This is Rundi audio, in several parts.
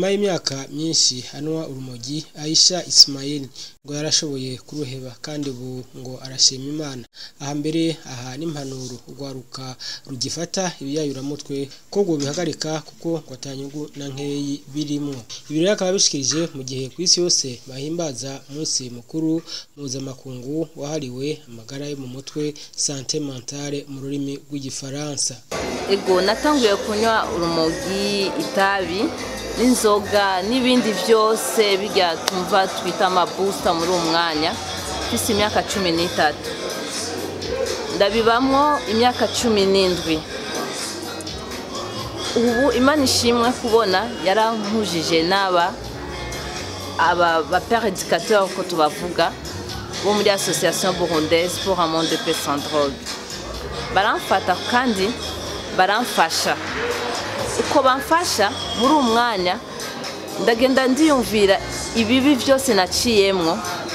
inyuma y'imyaka myinshi anwa urumogi Aisha Ismail ngo yarashoboye kuruheba kandi ubu ngo arashima Imana aha mbere aha n'impanuro urwaruka rugifata ibiyayuramutwe ko ngo bihagarika kuko ngo atanyungu na nkeyi birimwo ibi rero akaba bishikirije mu gihe ku isi yose bahimbaza umunsi mukuru mpuzamakungu wahariwe amagara yo mu mutwe sante mentale mu rurimi rw'igifaransa ego natanguye kunywa urumogi itabi n'inzoga n'ibindi byose bijya tumva twita amabusita muri uwo mwanya mfise imyaka cumi n'itatu ndabibamwo imyaka cumi n'indwi ubu imana ishimwe kubona yarankujije n'aba aba bapere educateur ko tubavuga bo muri association burundaise pour un monde de paix sans drogue baramfata kandi baramfasha uko bamfasha muri uwo mwanya ndagenda ndiyumvira ibibi byose naciyemwo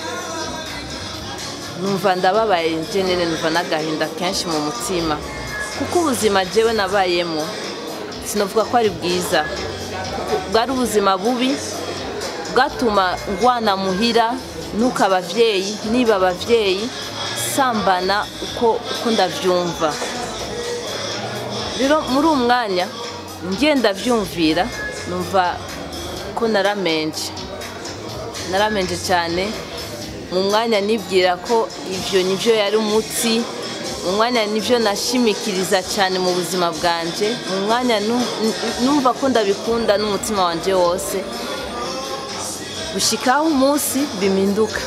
numva ndababaye njenene numva n'agahinda kenshi mu mutima kuko ubuzima jewe nabayemo sinavuga ko ari bwiza bwari ubuzima bubi bwatuma ngwana muhira nuko abavyeyi niba abavyeyi sambana uko uko ndavyumva rero muri uwo mwanya ngenda vyumvira numva ko naramenje naramenje cyane mu mwanya nibwira ko ivyo nivyo yari umutsi mu mwanya nivyo nashimikiriza cyane mu buzima bwanje mu mwanya numva ko ndabikunda n'umutima wanje wose gushikaho umunsi biminduka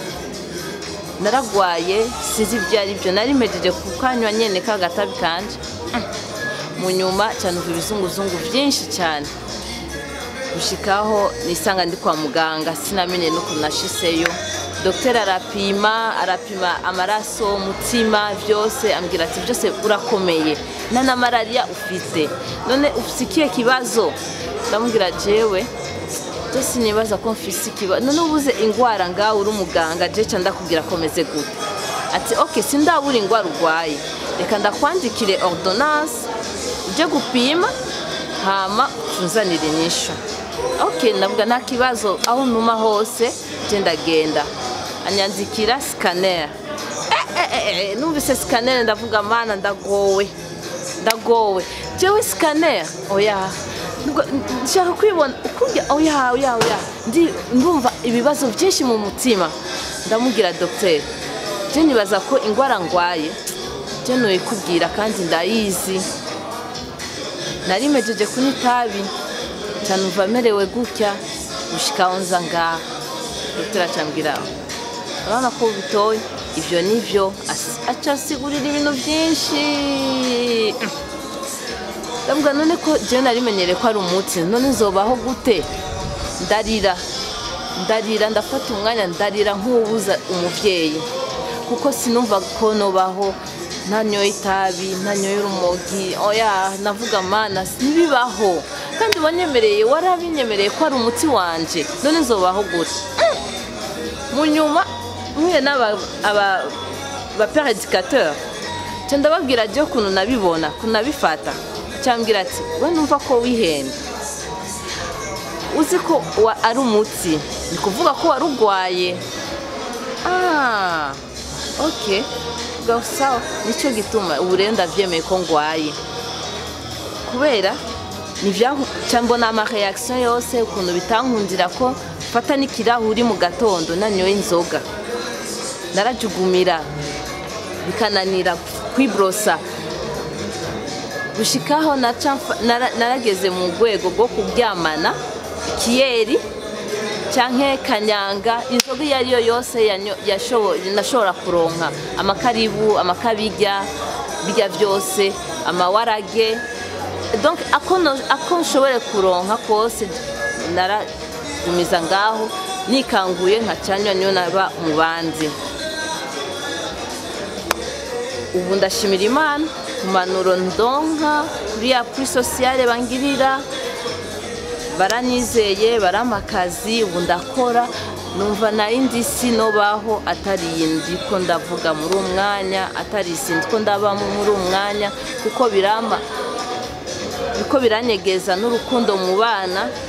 naragwaye sizi ibyo ari byo nari mejeje kukanywa nyene kagatabi kanje mu nyuma cyanumva ibizunguzungu byinshi cyane gushikaho nisanga ndi kwa muganga sinamenye n'ukuntu nashiseyo dogiteri arapima arapima amaraso umutima byose ambwira ati byose urakomeye nta na malariya ufite none ufite ikihe kibazo ndamubwira jewe byose nibaza ko mfise ikibazo none ubuze indwara ngaho uri umuganga jeca ndakubwira komeze gute ati ok sindabura indwara urwaye reka ndakwandikire ordonance ujye gupima hama tuzanire inyishu ok ndavuga nta kibazo aho ntuma hose genda genda anyandikira sikaneri numvise sikaneri ndavuga mana ndagowe ndagowe jewe sikaneri oya nshaka kwibona ukurya oya oya oya ndumva ibibazo byinshi mu mutima ndamubwira dogiteri je nibaza ko indwara ngwaye je noyikubwira kandi ndayizi nari mejeje kunywa itabi canumva merewe gutya gushikaho nza ngaha dogiteri acambwira urabona ko bitoye ivyo nivyo aca asigurira ibintu byinshi ndavuga none ko jewe narimenyereye ko ari umutsi none nzobaho gute ndarira ndarira ndafata umwanya ndarira nk'uwubuza umuvyeyi kuko sinumva ko nobaho ntanyoye itabi ntanyoye urumogi oya navuga mana ntibibaho kandi wanyemereye warabinyemereye ko ari umuti wanje none nzobaho gute mu nyuma mpuye n'abapere educateur nca ndababwira je ukuntu nabibona ukuntu nabifata cyambwira ati we numva ko wihenda uzi ko ari umutsi ni kuvuga ko wari urwaye ah ok sawa nicyo gituma ubu rero ndabyemeye ko ngwaye kubera mbona amareyakisiyo yose ukuntu bitankundira ko fata n'ikirahuri mu gatondo nanyoye inzoga narajugumira bikananira kwiborosa gushikaho narageze mu rwego rwo kuryamana ikiyeri cyangwa kanyanga inzoga iyo ari yo yose nashobora kuronka amakaribu amakabirya birya byose amawarage ako nshobore kuronka kose naragumiza ngaho nikanguye nkacanywa niyo naba mu bandi ubu ndashimira imana ku manuro ndonka kuri ya kuri sosiyale bangirira baranyizeye baramakazi ubu ndakora numva nari ndi sinobaho atari indi ko ndavuga muri uwo mwanya atari isindi ko ndabamo muri uwo mwanya kuko biramba biko biranyegeza n'urukundo mu bana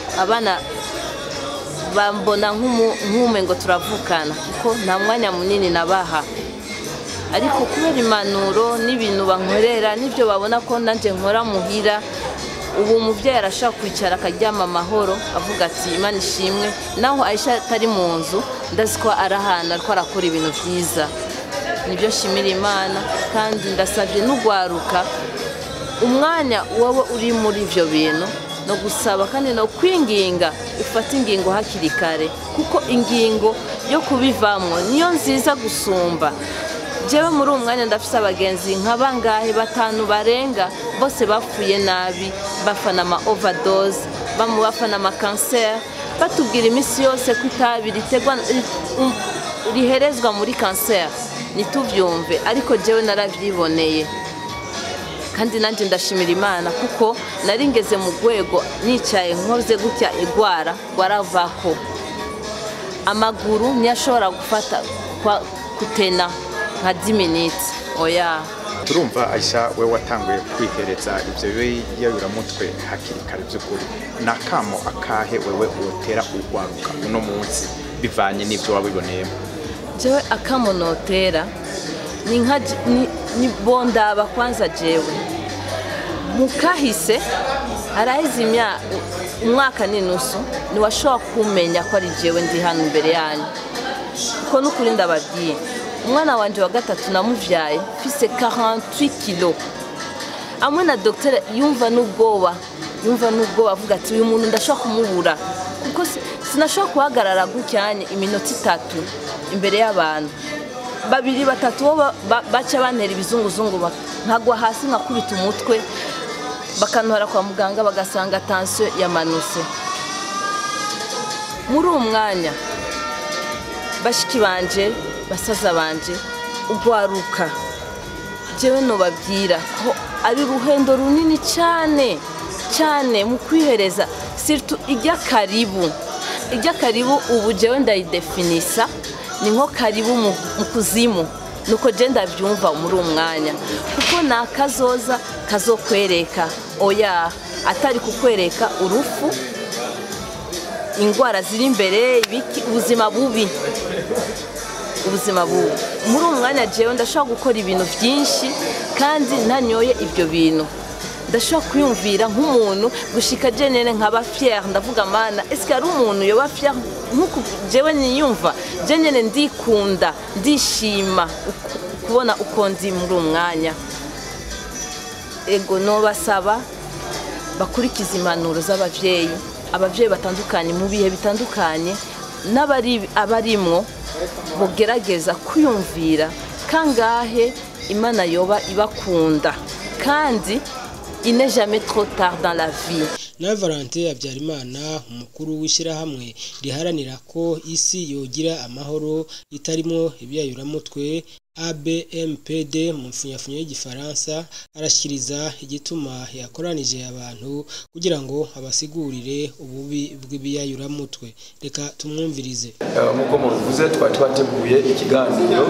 abana bambona nk'ume ngo turavukana kuko nta mwanya munini nabaha ariko kubera impanuro n'ibintu bankorera n'ibyo babona ko nanjye nkora muhira ubu umubyeyi arashaka kwicara akaryama amahoro avuga ati imana ishimwe naho ayisha atari mu nzu ndazi ko ari ahantu ariko arakora ibintu byiza nibyo nshimira imana kandi ndasabye n'ugwaruka umwanya waba uri muri ibyo bintu no gusaba kandi no kwinginga ufate ingingo hakiri kare kuko ingingo yo kubivamo niyo nziza gusumba njyewe muri uwo mwanya ndafite abagenzi nka bangahe batanu barenga bose bapfuye nabi bafana ama overdose bafana ama kanseri batubwira iminsi yose ko itabi ritegwa riherezwa muri kanseri ntitubyumve ariko njyewe narabyiboneye kandi nanjye ndashimira imana kuko nari ngeze mu rwego nicaye nkoze gutya igwara waravako amaguru ntiyashobora gufata kutena nka diminiti oya turumva ayisha we watanguye kwihereza ibyo biyayuramutwe hakiri kare by'ukuri ni akamo akahe wewe wotera urwaruka uno munsi bivanye n'ibyo wabiboneyemo jewe akamo notera ni nka ni bondaba kwanza jewe mukahise araheze umwaka n'inusu ntiwashobora kumenya ko ari jewe ndi hano imbere yanyu kuko n'ukuri ndababwiye umwana wanjye wa gatatu namubyaye mfise 48 kilo amwe na dogiteri yumva n'ubwoba yumva n'ubwoba avuga ati uyu muntu ndashobora kumubura kuko sinashobora guhagarara gucyanye iminota itatu imbere y'abantu babiri batatu bo baca bantera ibizunguzungu nkagwa hasi nkakubita umutwe bakantora kwa muganga bagasanga tansiyo yamanutse muri uwo mwanya bashiki banje basaza banje ugwaruka njyewe nubabwira ko ari uruhendo runini cyane cyane mu kwihereza siritu ijya karibu ijya karibu ubu njyewe ndayidefinisa ni nko karibu mu kuzimu nuko genda byumva muri uwo mwanya kuko ni akazoza kazokwereka oya atari kukwereka urufu indwara ziri imbere ubuzima bubi ubuzima bubi muri uwo mwanya jewe ndashobora gukora ibintu byinshi kandi ntanyoye ibyo bintu ndashobora kwiyumvira nk'umuntu gushika jenene nkaba fier ndavuga mana ese ari umuntu yoba fier nk'uko jewe niyumva jenene ndikunda ndishima kubona uko ndi muri uwo mwanya ego nobasaba bakurikiza impanuro z'ababyeyi ababyeyi batandukanye mu bihe bitandukanye n'abarimwo bugerageza kwiyumvira kangahe imana yoba ibakunda kandi ine jamais trop tard dans la vie nawe valante habyarimana umukuru w'ishyirahamwe riharanira ko isi yogira amahoro itarimo ibyayuramutwe abmpd mu mfunyafunyo y'igifaransa arashyikiriza igituma yakoranije abantu kugira ngo abasigurire ububi bw'ibiyayuramutwe reka tumwumvirize nk'uko mubivuze twari twateguye ikiganiro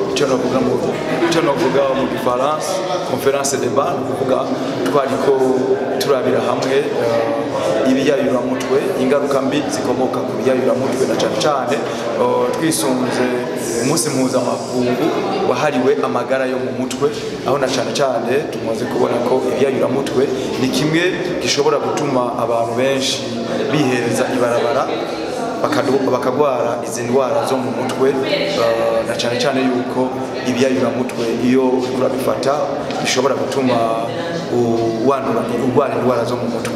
icyo navuga mu gifaransa conference de bar ni ukuvuga twari ko turabira hamwe ibiyayuramutwe ingaruka mbi zikomoka ku biyayuramutwe na cyane cyane twisunze umunsi mpuzamakungu wahariwe amagara yo mu mutwe aho na cyane cyane tumaze kubona ko ibiyayuramutwe ni kimwe gishobora gutuma abantu benshi bihereza ibarabara bakagwara izi ndwara zo mu mutwe na cyane cyane yuko ibyayuramutwe iyo urabifata bishobora gutuma wandura urwara indwara zo mu mutwe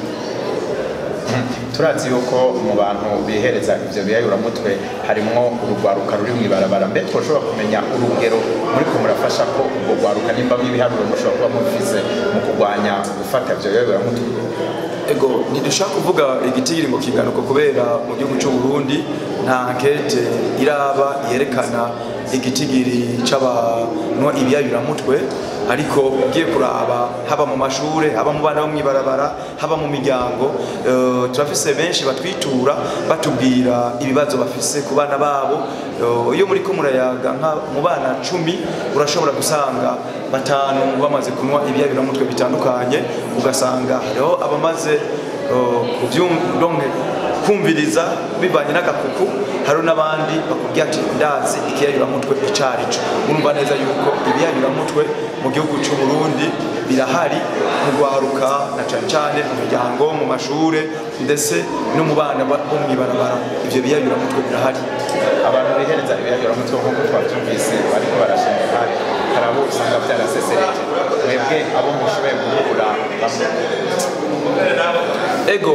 turazi yuko mu bantu bihereza ibyo biyayuramutwe harimo urugwaruka ruri mu ibarabara mbere twashobora kumenya urugero muri ko murafasha ko urwo rwaruka nimba nk'ibiharuro mushobora kuba mubivuze mu kurwanya gufata ibyo biyayuramutwe ego ntidushaka kuvuga igitigiri ngo kiganuka kubera mu gihugu cy'u Burundi nta nkete iraba yerekana igitigiri c'abanywa ibiyayuramutwe ariko ugiye kuraba haba mu mashure haba mu bana bo mw'ibarabara haba mu miryango uh, turafise benshi batwitura batubwira ibibazo bafise ku bana babo iyo uh, muri ko murayaga nka mu bana cumi urashobora gusanga batanu bamaze kunywa ibiyayuramutwe bitandukanye ugasanga hariho abamaze uh, kubyumva ukumviriza bivanye n'agakuku hari n'abandi bakubwira ati ndazi ikiyayuramutwe icarico urumva neza yuko ibiyayuramutwe mu gihugu cy'u Burundi birahari mu rwaruka na cane cane mu miryango mu mashure ndetse no mu bana bo mw'ibarabara ivyo biyayuramutwe birahari abantu bihereza ibiyayuramutwe nk'uko twabyumvise bariko barashima hari hari abo usanga byarasesereje mwebwe abo mushoboye guhura bamwe ego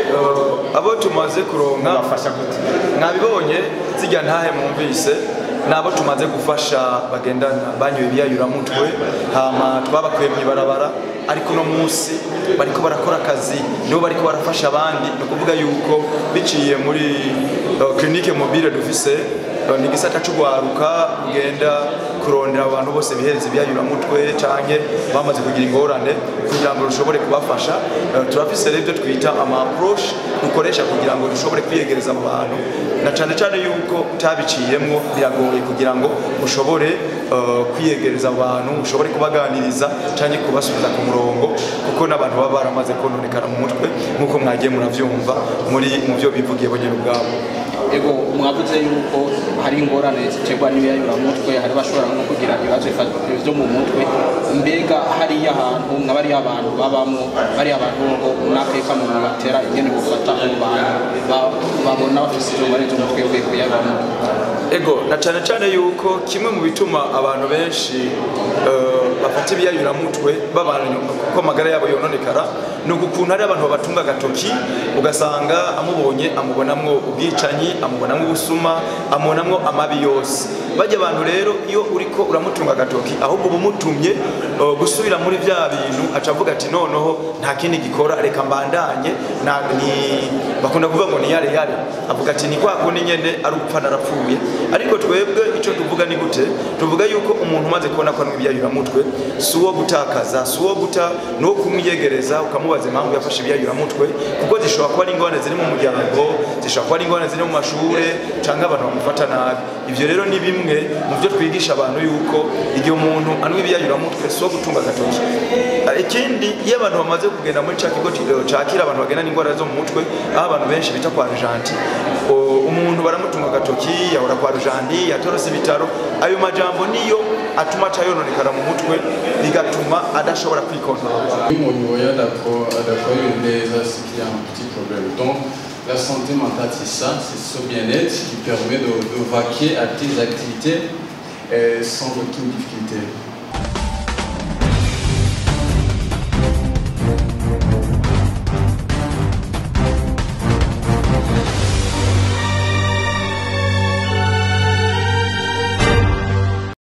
uh, abo tumaze kuronka mubafasha gute mwabibonye zijya ntahe mwumvise nabo tumaze gufasha bagendana banyoye ibiyayuramutwe hama twabakuye mu ibarabara ariko uno munsi bariko barakora akazi nibo bariko barafasha abandi ni ukuvuga yuko biciye muri uh, clinique mobile dufise uh, ni igisata c'ugwaruka kugenda kurondera abantu bose bihereza ibiyayuramutwe canke bamaze kugira ingorane kugira ngo rushobore kubafasha Uh, turafise rero ibyo twita ama approche dukoresha kugira ngo dushobore kwiyegereza abo bantu na cane cane yuko utabiciyemwo biragoye kugira ngo ushobore uh, kwiyegereza abo bantu ushobore kubaganiriza canke kubasubiza ku murongo kuko n'abantu baba baramaze kononekara mu mutwe nk'uko mwagiye muravyumva muri mu byo bivugiye bo nyene ubwabo ego mwavuze yuko hari ingorane ziterwa n'ibiyayuramutwe hari bashobora no kugira ibibazo byo mu mutwe mbega hariya ahantu nka bariya abantu babamo bariya abantu ngo n'akeka mu batera ingene bufata abo bantu ba- babona bafise izo ngorane z'umutwe uvuye ku biyayuramutwe ego na cane cane yuko kimwe mu bituma abantu benshi eh, bafata ibiyayuramutwe babana kuko amagara yabo yononekara ni ukuntu hari abantu babatunga agatoki ugasanga amubonye amubonamwo ubwicanyi amubonamwo ubusuma amubonamwo amabi yose bajya abantu rero iyo uriko uramutunga agatoki ahubwo uba umutumye eh, gusubira muri bya bintu aca avuga ati noneho nta kindi gikora reka mbandanye na- ni- bakunda kuvuga ngo ni yare yare avuga ati ni kwa kundi nyene ari upfa narapfuye ariko twebwe icyo tuvuga ni gute tuvuga yuko umuntu umaze kubona ko anywa ibyayuramutwe si uwo gutakaza si uwo guta ni uwo kumwiyegereza ukamubaza impamvu yafashe ibyayuramutwe kuko zishobora kuba ari ingorane ziri mu muryango zishobora kuba ari ingorane ziri mu mashure cyangwa abantu bamufata nabi ibyo rero ni bimwe mu byo twigisha abantu yuko igihe umuntu anywa ibyayuramutwe si uwo gutunga agatoki ikindi iyo abantu bamaze kugenda muri cya kigo ki- cakira abantu bagendana indwara zo mu mutwe aho abantu benshi bita kwa rujanti o- umuntu baramutunga agatoki yahora kwa rujandi yatorose ibitaro ayo majambo niyo atuma aca yononekara mu mutwe bigatuma adashobora kwikontorora Au niveau d'accord, d'accord, les c'est qu'il y a un petit problème. Donc, la santé mentale, c'est ça, c'est ce bien-être qui permet de, de vaquer à tes activités euh, sans aucune difficulté.